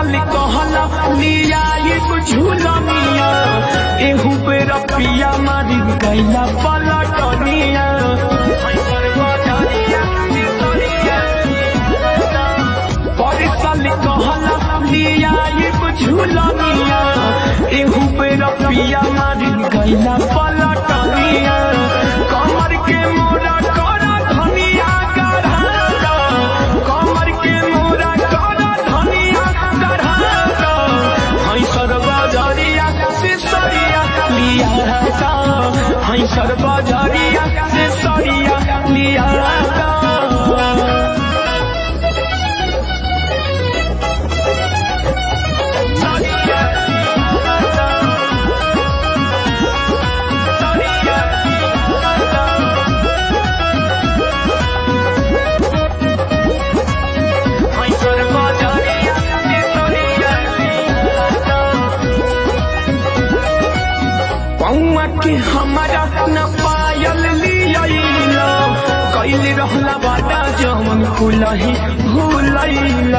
साल कहला लिया ये झूलनिया एहू पे रपिया मारी गैला पलटनिया पर साल कहला लिया ये झूलनिया एहू पे रपिया मारी गैला पलटनिया कमर के मोरा करा धनिया गढ़ा कमर के मोरा करा धनिया गढ़ा हई सर्वजरिया से सरिया लिया का हई सर्वजरिया से सरिया लिया का पौआ के हमारा न पायल लिया कैल रहला बाटा जमन कुलही भूलैला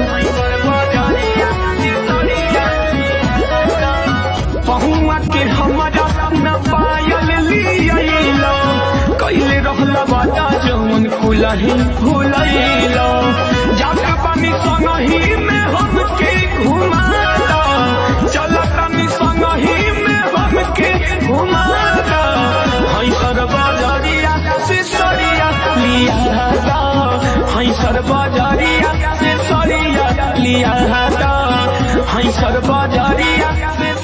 पहुआ के हमारा न पायल लिया कैल रहला बाटा जमन कुलही भूलैला जाके पानी संगही में हमके घुमाता चला पानी संगही में हमके घुमाता हई सर्वजरिया से सरिया लिया हई सर्वजरिया से सरिया लिया हई सर्वजरिया से